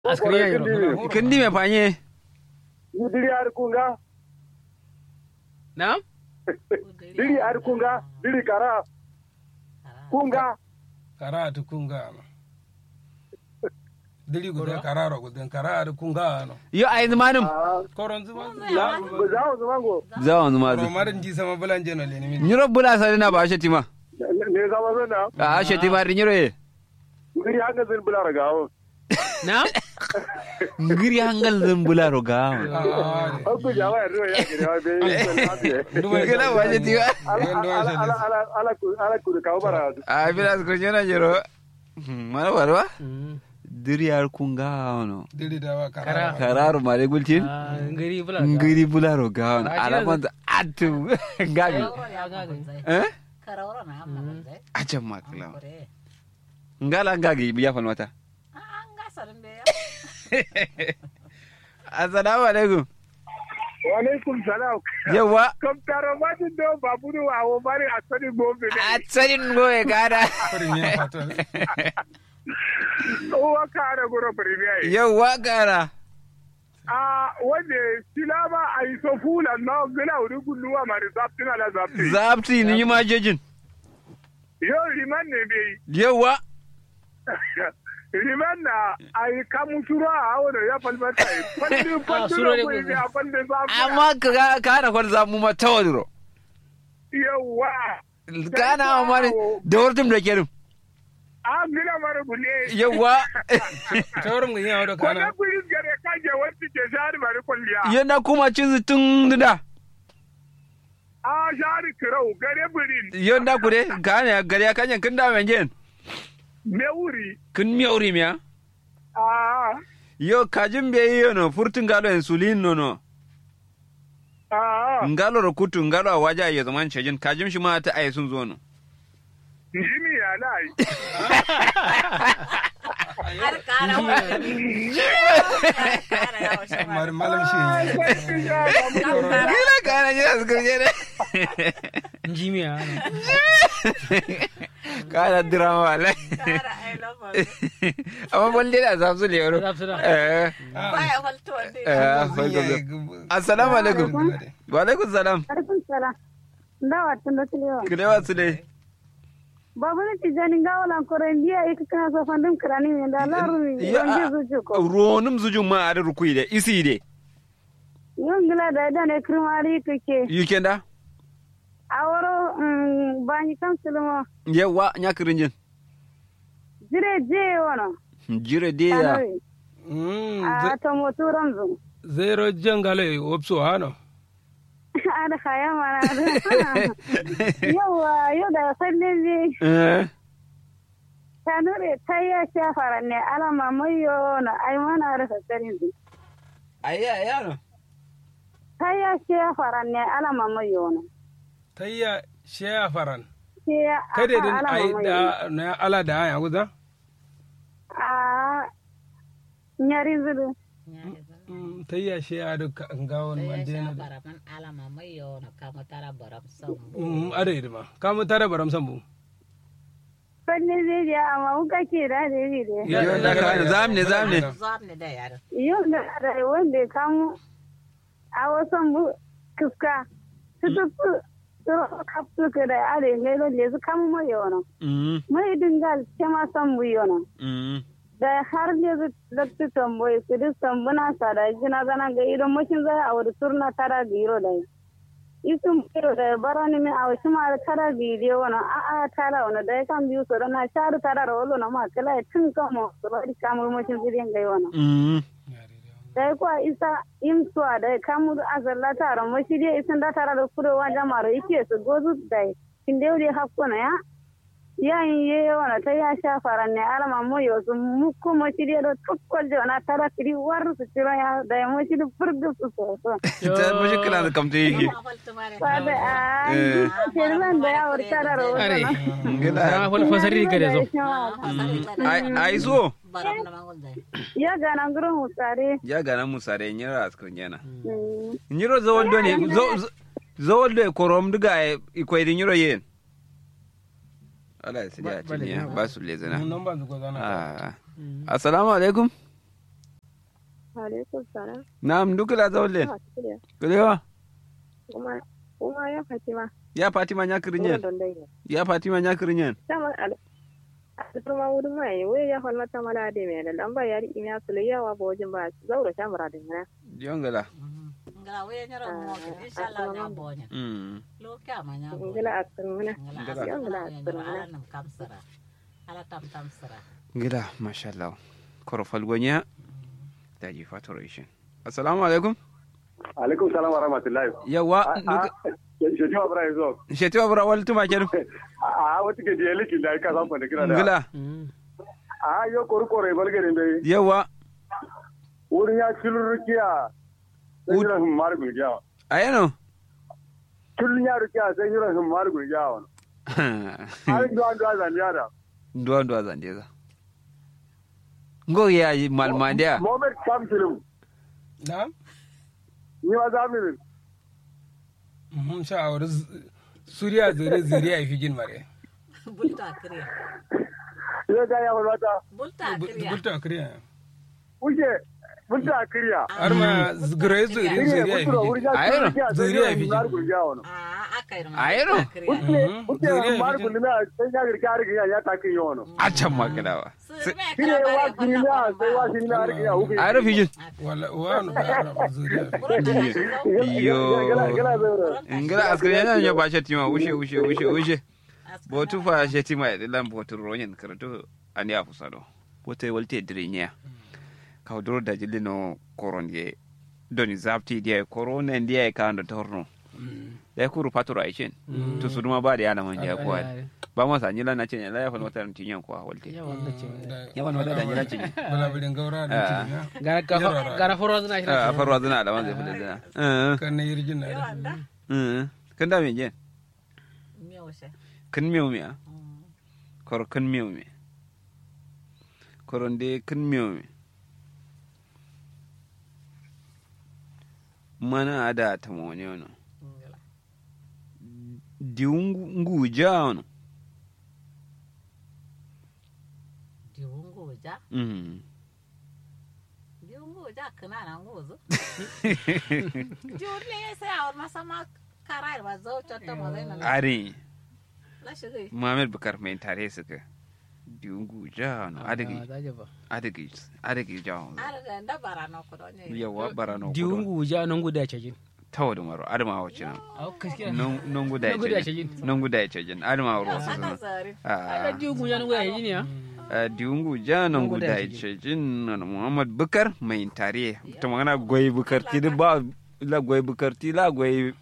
askari ya yiro kindi me fanye diri ar kunga na diri ar kunga diri kara kunga kara ati kunga no dili gude kararo gude kara ati kunga no yo ay manum ah koron zuma zawo zumango zawon zuma ro marin ji sama bulanje no leni min nyiro bula sare na ba shetima ne zama zana a shetima ri nyiro ye diri hanga zin bular gawo na ngiri hangal zan bula roga Aku jawa ya ruwa ya gire wa be ngila ba shetima ala ala ala ala ala ku ala ku ka bara a bila ko nyona nyiro mara warwa diri ar kunga ono dili da wa Kara. kara kararu mare gultin Ah, ngiri bula ngiri bula roga ono Ah, ala kira- man atu gabi eh Karawara na amna banzai. acha makla Kore. ngala ngagi biya fan wata Ah, nga sarin be ya. assalamu alaikum wa alaikum salam yawa kam taro ma din do baburu wa wo mari asani gombe ne a tsarin goye gara korin yin fato o wa kare goro premier yawa gara a wanda silama a yi so fula na gina wuri gulluwa mari zaftin ala zaftin zapti ni ma jejin yau liman ne bai yawa liman na a yi kamun suro a wani ya falmata yi fallin Ah, suro ne fallin gugu. a fallin zaftin amma ka ka da kwar zamu ma tawadro yawa kana amare da wartum da kerim a gina mara gule yawa taurin gun yawo da kwanan kana kudin gare kaje wacce ke shari mari kwalliya yana kuma cin tun da a shari kirau gare birin yonda kure kana gari ya kanyan kin da mengen me wuri kin mi aure miya a yo kajin be yi no furtun galo insulin no no a ngalo ro kutu ngalo a waja ya zaman cejin kajin shi ma ta ayi sun zo no jimi ya lai Har kara wa. Kara yawa shi ma. marin malam shi gila kana ji su kurje ne njimiya kana drama wala Kara I love you. amma balle da zafsu le yaro Zafsu da. eh Baya falto wanda eh ya. farko assalamu alaikum wa alaikum salam Alaikum salam. Ndawa tunda tuliwa. kilewa su dai Babu ne tijani ngawo lan kore ndiya iki kana so fandum krani mi nda laru mi. Ya- Yonje zuju ko. ronum zujun ma a da rukui da isi de Yongila da da ne krimari kake. yukenda Aworo mm, bani kam sulmo. yawa nyakirin jin Jire je wono. jire de ya Anoyi. A to moturam zu. zero jangale opso hano Ada kaya mana ada. Yawa yau da salle je. eh Tanure tayya shafara ne alama mayo na ai mana rasa tsarin zu. ayya yaro Tayya shafara ne alama mayo na. tayya sheya faran Sai kada din alama ai mayo. da na ala da ya guda a nyari zuru Mm, tayya sheya da ngawon Sai ya mandena sha da baraman alama mai yau na kama tara baram sau. Mm, ada idima kamu tare baram sambu fanne zai je amma muka ke da da yi da Ya- Yo, da ka- zam ne zam ne Zuwa ne da yaro. yau da da wanda ya kamu a wasan bu kuska su su su su kapsu ka da are ne lo le su kamu mai yono mm mai dingal ke ma san bu yono mm da har ne su lakti tamboyi su duk tambuna sa da jina gana ga idan mashin zai a wani turna tara biro da yi isun biro da barani mi a wasu ma tara bidiyo wani a a tara wani da ya kan biyu su na sharu tara da wolo na ma kala ya tun kama su bari kamar mashin zirin gai wani mm da ya kuwa isa imsuwa da ya kamar azalla tara mashi dai isin da tara da kurewa jama'ar ike su gozu da ya kin da yau dai hakkuna ya yayin ye wani ta ya sha faran ne alama mo yo su mu kuma shi dai da tukkol da na tara kiri war su tiro ya da ya mo shi da furdu su so so ta mashi kila da kamta yake Ma falto mare. Sada a Eh. kirman da ya wurta da are rahoto gila na fal fasari gare zo ai ai so Baram na mangon zai. ya gana gurin musare ya gana musa da nyira askun yana nyiro zawoldo ne zo- zo- zawoldo e korom diga e ikoydi nyiro yen ala sidi a Ba- bale, tiniya ba. ba su lezana nan ba zuko zana ah assalamu alaikum alaikum salam na'am dukula zawle Ah, shirya. kulewa kuma kuma ya fatima ya fatima nya kirinyen don dai ya fatima nya kirinyen sama al alfarma wurin mai wai ya falma ta mala da mai da lamba ya riƙi ya sulu yawa ba wajen ba zaura shamura da mana jongala ngala we nyoro mo inshallah nya bonya mm lo kya ma nya bonya ngila a tsirmuna ngala Ngala. asala Ngala, nya ngala. ala nam kam sara ala tam tam sara gida mashallah koro falgonya daji fatoration assalamu alaikum alaikum salam wa rahmatullahi yawa sheji wa bra yazo sheti wa bura wal tuma kedu a wata ke diye liki da ka san fa da kira da ngila a yo koru koru e balgare be yawa wurin ya kilurkiya sai jira hum mar gulgiya ayano kullun ya rukiya sai jira hum mar gulgiya wa har do an do azan yara ndo ndo azandeza ngo ya malmandia Mohamed Sam Film na ni ma za mu mun sha aure suriya zure zuriya ya fi jin mare bulta kriya ya ga ya wata bulta kriya bulta kriya kuke mun ta kiriya har ma zure zure kiriya zuriya ya fi kutura wurin jin ya Ayro, kilurkiya sai zuriya jira fi hum mar jin. gulgiya wa a akai ma Ayro. kriya kuke Mhm. kuke Zuriya mar fi jin. gulgiya sai ya girka rigiya ya ta kiriya wa acan makalawa kiriya wa kiriya sai wa kiriya rigiya hukum ayro fijin wala wani ba ya zuriya Yo. gala gala zaura ngila askari yana nyo ba shetima ushe ushe ushe ushe botu fa shetima e lam botu ronyen karatu ani afusado bote walte drinya ka doro da jilino koronye doni zapti dia korona ndia e kando torno da kuru paturo aishin to suduma ba da yana manja ko ba ma sanyila na cenya la ya fa wata tinyan ko walte yawa da ce ya fa wata da nyila cenya bala birin gaura da ci na gara ka gara foro zana shi a farwa zana da wanzai fuda zana eh kan na yirjin na da wanda eh kan da me jen mi ose kan miyo miya koro kan miyo mi koronde kan miyo mi mana ada ta mone ono diungu nguja ono diungu ja mm diungu ja kana na nguzo diungu ne sai awar masama karai ba zo chotta mo zai na ari la shigi muhammad bukar mai tare suka diungu ja ono adigi adigi adigi ja ono ara da nda bara no ko don ne yawa barano diungu ja nan guda ce jin tawo da maro adama wace nan au gaskiya non guda Nan guda ya ce ce jin. non guda ya ce jin adama waro su saka zana zari Ah. diungu ja nan guda ce jin ya Uh, diungu janan Nungu guda da ce jin na muhammad bukar mai tare ta magana goyi bukar ti ba la goyi bukar ti la goyi